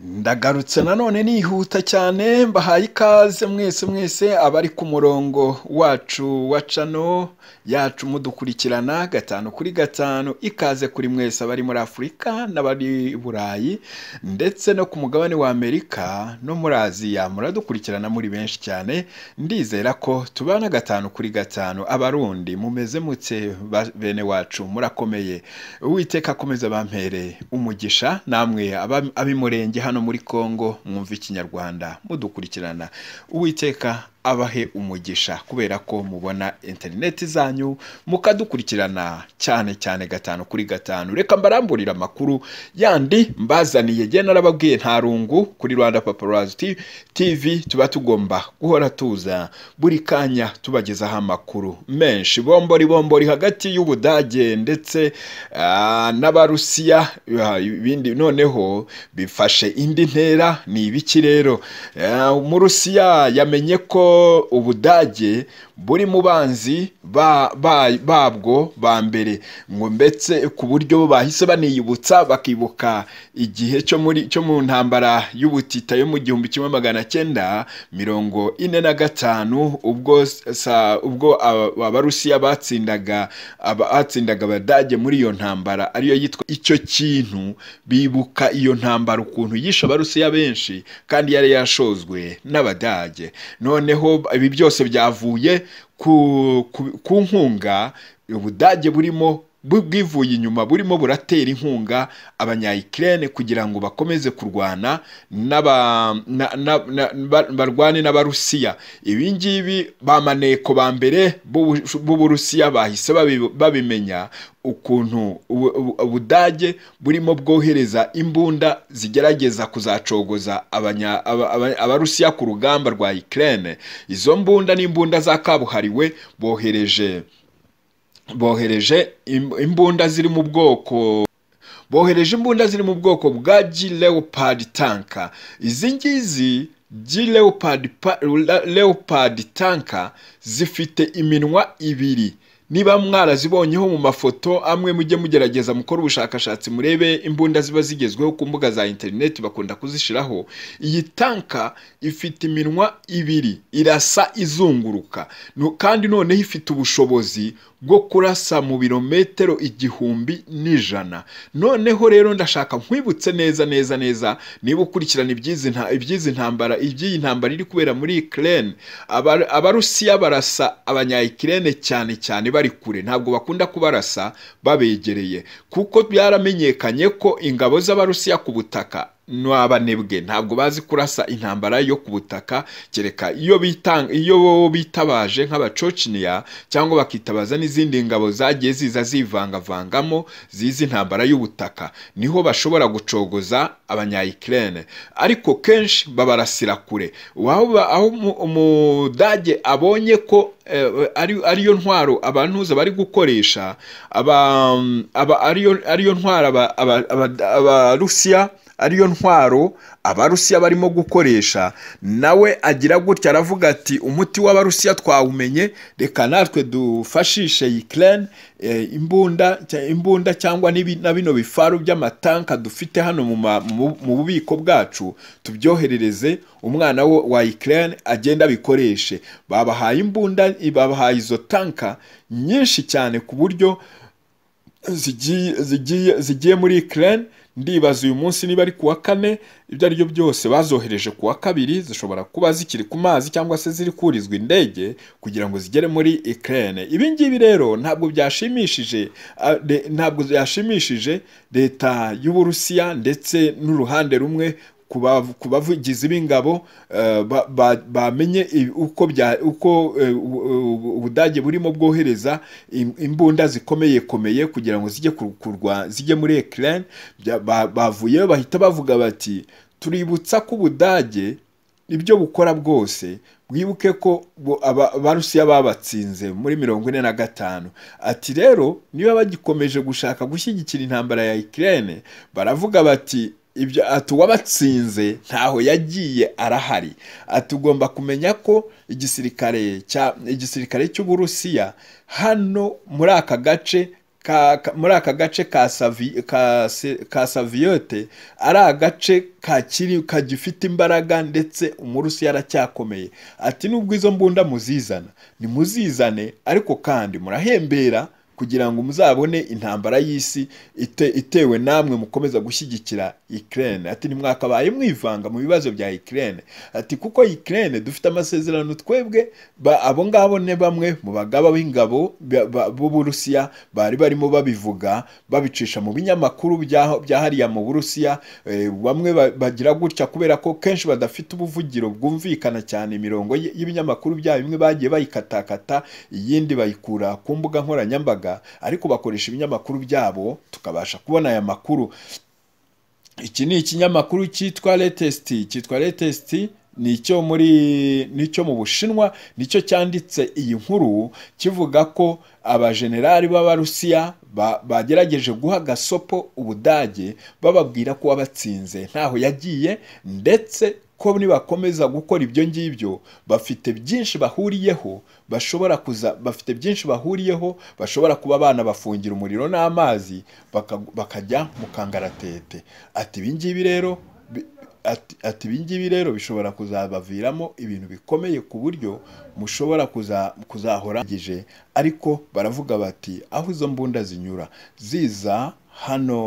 Ndagarutse nanone nihuta cyane mbahaye ikaze mwese mwese abari ku murongo wacu wa cano yacu mudukurikirana gatanu kuri gatanu ikaze kuri mwese abari muri Afurika n'abari Burayi ndetse no ku mugabane wa Amerika no muri Aziya muradukurikirana muri benshi cyane ndizera ko tubana gatanu kuri gatanu abarundi mumeze mutse ba- bene wacu murakomeye uwiteka akomeza bampere umugisha namwe aba- ab'imurenge hano muri congo mwumva ikinyarwanda mudukurikirana uwiteka abahe umugisha kubera ko mubona interineti zanyu mukadukurikirana cyane cyane gatanu kuri gatanu reka mbaramburire amakuru yandi mbazaniye jye narababwiye nta rungu kuri rwanda paparazzi T- tv tuba tugomba guhora tuza buri kanya tubagezaho amakuru menshi bombori bombori hagati y'ubudage ndetse ah, n'abarusiya ah, ibindi noneho bifashe indi ntera ni ibiki rero Ah, umurusiya yamenye ko ubudage buri mu banzi ba- ba- babwo ba mbere ngo mbetse ku buryo bahise baniyibutsa bakibuka igihe cyo muri cyo mu ntambara y'ubutita yo mu gihumbi kimwe magana cyenda mirongo ine na gatanu ubwo sa, ubwo aba- abarusiya batsindaga aba- batsindaga abadage muri iyo ntambara ariyo yitwa icyo kintu bibuka iyo ntambara ukuntu yishe abarusiya benshi kandi yari yashozwe n'abadage noneho ibi byose byavuye ku, ku, ku nkunga ubudage burimo bu- bwivuye inyuma burimo buratera inkunga abanyayikirene kugira ngo bakomeze kurwana n'aba- na- na- na- ba- barwane n'abarusiya ibi ngibi ba maneko ba mbere b'Ubu- b'uburusiya bahise babi- babimenya ukuntu ubu- ubu- ubudage burimo bwohereza imbunda zigerageza kuzacogoza abanya- aba- aba- abarusiya ku rugamba rwa ikirene izo mbunda ni imbunda za kabuhariwe bohereje bohereje im- imbunda ziri mu bwoko bohereje imbunda ziri mu bwoko bwa G Leopard tanka izi ngizi G Leopard pa- la- Leopard tanka zifite iminwa ibiri niba mwarazibonyeho mu mafoto amwe mujye mugerageza mukore ubushakashatsi murebe imbunda ziba zigezweho ku mbuga za interineti bakunda kuzishyiraho iyi tanka ifite iminwa ibiri irasa izunguruka No- kandi noneho ifite ubushobozi bwo kurasa mu birometero igihumbi n'ijana noneho rero ndashaka nkwibutse neza neza neza niba ukurikirana iby'izi nta- iby'izi ntambara iby'iyi ntambara iri kubera muri Ukraine Aba- abarusiya barasa abanyayikirene cyane cyane bari kure ntabwo bakunda kubarasa babegereye kuko byaramenyekanye ko ingabo z'abarusiya ku butaka n'abanebwe ntabwo bazi kurasa intambara yo ku butaka kereka iyo bitanga iyo bo bitabaje nk'abacociniya cyangwa bakitabaza n'izindi ngabo zagiye ziza zivangavangamo zizi intambara y'ubutaka niho bashobora gucogoza abanyayikirene ariko kenshi babarasira kure Waba- aho umu- umudage abonye ko eh, ari ariyo ntwaro abantuza bari gukoresha aba aba- ariyo ariyo ntwaro aba- aba- aba- abarusiya ariyo ntwaro abarusiya barimo gukoresha nawe agira gutya aravuga ati umuti w'abarusiya twawumenye reka natwe dufashishe ikirene imbunda cya- imbunda cyangwa n'ibi- na bino bifaru by'amatanka dufite hano mu ma- mu- mu bubiko bwacu tubyoherereze umwana wo- wa ikirene agende abikoreshe babahaye imbunda babahaye izo tanka nyinshi cyane ku buryo zigiye zigiye zigiye muri Ukraine ndibaza uyu munsi niba ari ku wa kane ibyo ari byo byose bazohereje ku wa kabiri zishobora kuba zikiri ku mazi cyangwa se ziri kurizwa indege kugira ngo zigere muri Ukraine ibi ngibi rero ntabwo byashimishije ah, de- ntabwo byashimishije leta y'Uburusiya ndetse n'uruhande rumwe ku bav- ku bavugizi b'ingabo eh, ba- ba- bamenye i- uko bya- uko eh, u- u- ubudage burimo bwohereza im- imbunda zikomeye komeye kugira ngo zijye ku- kurwa zijye muri Ukraine bya- ba- bavuyeyo bahita bavuga bati tuributsa ko ubudage ibyo bukora bwose mwibuke ko bo- aba- abarusiya babatsinze muri mirongo ine na gatanu ati rero niba bagikomeje gushaka gushyigikira intambara ya Ukraine baravuga bati ibyo ati uwabatsinze ntaho yagiye arahari ati ugomba kumenya ko igisirikare cya igisirikare cy'uburusiya hano muri aka gace ka- ka- muri aka gace ka Savi- ka se- ka saviyote ari agace kakiri kagifite imbaraga ndetse umurusiya aracyakomeye ati nubwo izo mbunda muzizana nimuzizane ariko kandi murahembera kugira ngo muzabone intambara y'isi ite- itewe namwe mukomeza gushyigikira Ukraine ati ntimwakabaye mwivanga mu bibazo bya Ukraine ati kuko Ukraine dufite amasezerano twebwe ba- abo ngabo ne bamwe mu bagaba b'ingabo ba- ba- b'Uburusiya bari barimo babivuga babicisha mu binyamakuru bya bya hariya mu Burusiya eh, bamwe ba- bagira gutya kubera ko kenshi badafite ubuvugiro bwumvikana cyane imirongo y- y'ibinyamakuru bya bimwe bagiye bayikatakata iyindi bayikura ku mbuga nkoranyambaga ariko bakoresha ibinyamakuru byabo tukabasha kubona aya makuru iki ni ikinyamakuru cyitwa latest cyitwa latest ni icyo muri ni icyo mu bushinwa nicyo cyanditse iyi nkuru kivuga ko abajenerali b'abarusiya ba- bagerageje guha gasopo ubudage bababwira ko wabatsinze ntaho yagiye ndetse ko nibakomeza gukora ibyo ngibyo bafite byinshi bahuriyeho bashobora kuza bafite byinshi bahuriyeho bashobora kuba banabafungira umuriro n'amazi baka- bakajya mu kangaratete ati ibi ngibi rero bi- ati ati ibi ngibi rero bishobora kuzabaviramo ibintu bikomeye ku buryo mushobora kuza- kuzahora gije ariko baravuga bati aho izo mbunda zinyura ziza hano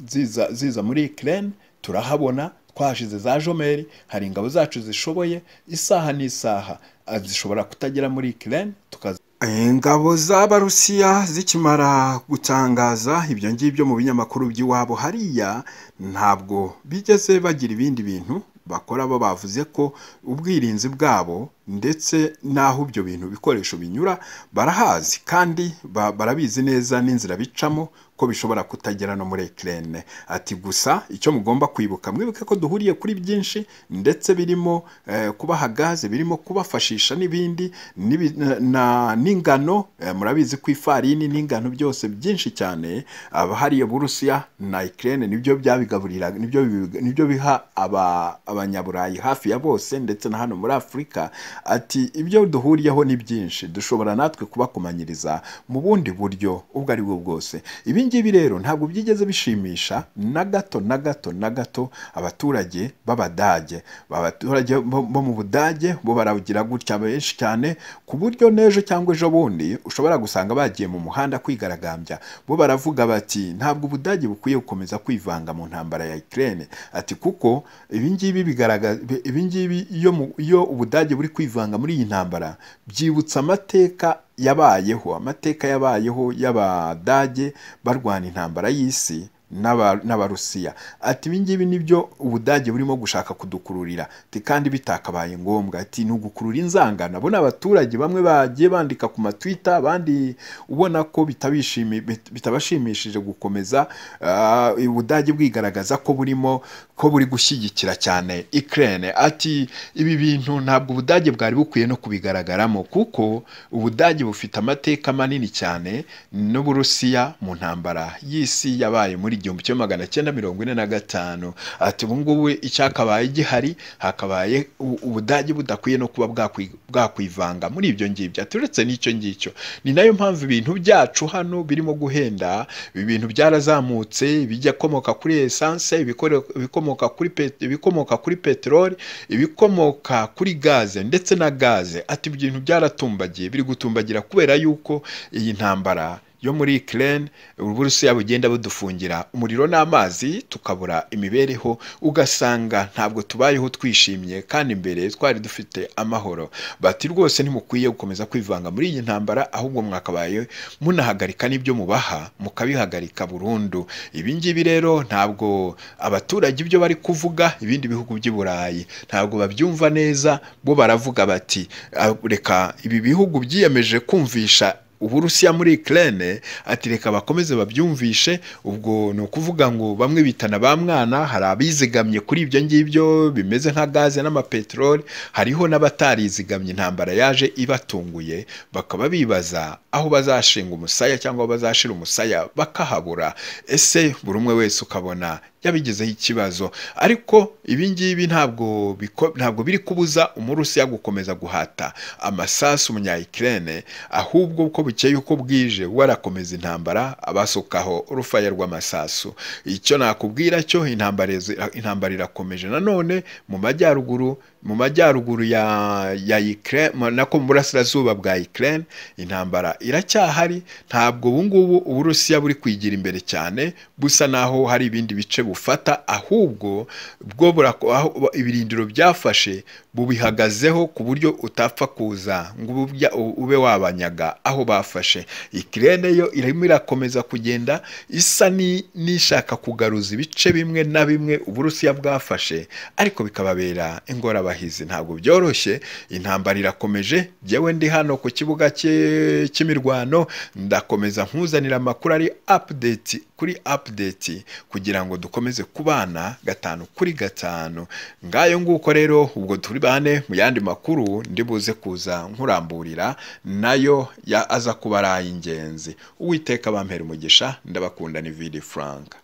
ziza ziza muri Ukraine turahabona twashize za jomeri hari ingabo zacu zishoboye isaha n'isaha ah, zishobora kutagera muri Ukraine tukaza ingabo z'abarusiya zikimara gutangaza ibyo ngibyo mu binyamakuru by'iwabo hariya ntabwo bigeze bagira ibindi bintu bakora bo bavuze ko ubwirinzi bwabo ndetse n'aho ibyo bintu bikoresho binyura barahazi kandi ba- barabizi neza n'inzira bicamo ko bishobora kutagera no muri Ukraine ati gusa icyo mugomba kwibuka mwibuke ko duhuriye kuri byinshi ndetse birimo eh, kubaha gaze birimo kubafashisha n'ibindi n'ibi- na- na- n'ingano eh, murabizi ko ifarini n'ingano byose byinshi cyane abahariye Burusiya na Ukraine nibyo byabigaburira nibyo bibiga- nibyo biha aba- abanyaburayi hafi ya bose ndetse na hano muri Afurika ati ibyo duhuriyeho ni byinshi dushobora natwe kubakomanyiriza mu bundi buryo ubwo ari bwo bwose ibi ngibi rero ntabwo byigeze bishimisha na gato na gato na gato abaturage b'abadage abaturage bo bo mu budage bo baragira gutya benshi cyane ku buryo n'ejo cyangwa ejo bundi ushobora gusanga bagiye mu muhanda kwigaragambya bo baravuga bati ntabwo ubudage bukwiye gukomeza kwivanga mu ntambara ya Ukraine ati kuko ibi ngibi bigaragaza ibi ngibi iyo mu- iyo ubudage buri kwivanga muri iyi ntambara byibutsa amateka yabayeho amateka yabayeho y'abadage barwana intambara y'isi n'aba- n'abarusiya ati ibi ngibi nibyo ubudage burimo gushaka kudukururira ati kandi bitakabaye ngombwa ati ni ugukurura inzangano abo ni abaturage bamwe bagiye bandika ku matwita abandi ubona ko bitabishimi- bit- bitabashimishije gukomeza ah, ubudage bwigaragaza ko burimo ko buri gushyigikira cyane Ukraine ati ibi bintu ntabwo ubudage bwari bukwiye no kubigaragaramo kuko ubudage bufite amateka manini cyane n'uburusiya mu ntambara y'isi yabaye muri igihumbi kimwe magana cyenda mirongo ine na gatanu ati ubungubu icyakabaye gihari hakabaye u- ubudage budakwiye no kuba bwakwi- bwakwivanga muri ibyo ngibyo ati uretse n'icyo ngicyo ni nayo mpamvu ibintu byacu hano birimo guhenda ibi bintu byarazamutse ibijyakomoka kuri esanse ibikore- ibikomoka kuri pet- ibikomoka kuri peteroli ibikomoka kuri gaze ndetse na gaze ati ibyo bintu byaratumbagiye biri gutumbagira kubera yuko iyi ntambara yo muri Ukraine Uburusiya bugenda budufungira umuriro n'amazi tukabura imibereho ugasanga ntabwo tubayeho twishimye kandi mbere twari dufite amahoro bati rwose ntimukwiye gukomeza kwivanga muri iyi ntambara ahubwo mwakabaye munahagarika n'ibyo mubaha mukabihagarika burundu ibi ngibi rero ntabwo abaturage ibyo bari kuvuga ibindi bihugu by'i Burayi ntabwo babyumva neza bo baravuga bati "Ah, reka ibi bihugu byiyemeje kumvisha Uburusiya muri Ukraine ati reka bakomeze babyumvishe ubwo ni ukuvuga ngo bamwe bitana ba mwana hari abizigamye kuri ibyo ngibyo bimeze nka gaze n'amapeteroli hariho n'abatarizigamye intambara yaje ibatunguye bakaba bibaza aho bazashinga umusaya cyangwa aho bazashira umusaya bakahabura ese buri umwe wese ukabona yabigizeho ikibazo ariko ibi ngibi ntabwo biko- ntabwo biri kubuza umurusiya gukomeza guhata amasasu umunyayikirene ahubwo uko bukeye uko bwije we arakomeza intambara abasukaho urufaya rw'amasasu icyo nakubwira cyo intambara izi- intambara irakomeje nanone mu majyaruguru mu majyaruguru ya ya Ukraine mu- nako mu burasirazuba bwa Ukraine intambara iracyahari ntabwo ubu ngubu uburusiya buri kwigira imbere cyane busa naho hari ibindi bice bufata ahubwo bwo burako- aho ibirindiro byafashe bubihagazeho ku buryo utapfa kuza ngo ubu bya- ube wabanyaga aho bafashe ikirere yo irimo irakomeza kugenda isa ni- n'ishaka kugaruza ibice bimwe na bimwe uburusiya bwafashe ariko bikababera ingorabahizi ntabwo byoroshye intambara irakomeje jyewe ndi hano ku kibuga cy'e- cy'imirwano ndakomeza nkuzanira amakuru ari update kuri update kugira ngo dukomeze kubana gatanu kuri gatanu ngayo nguko rero ubwo turi bane mu yandi makuru ndi buze kuza nkuramburira nayo ya aza kuba ari ay'ingenzi uwiteka bampera umugisha ndabakunda ni vidi furanka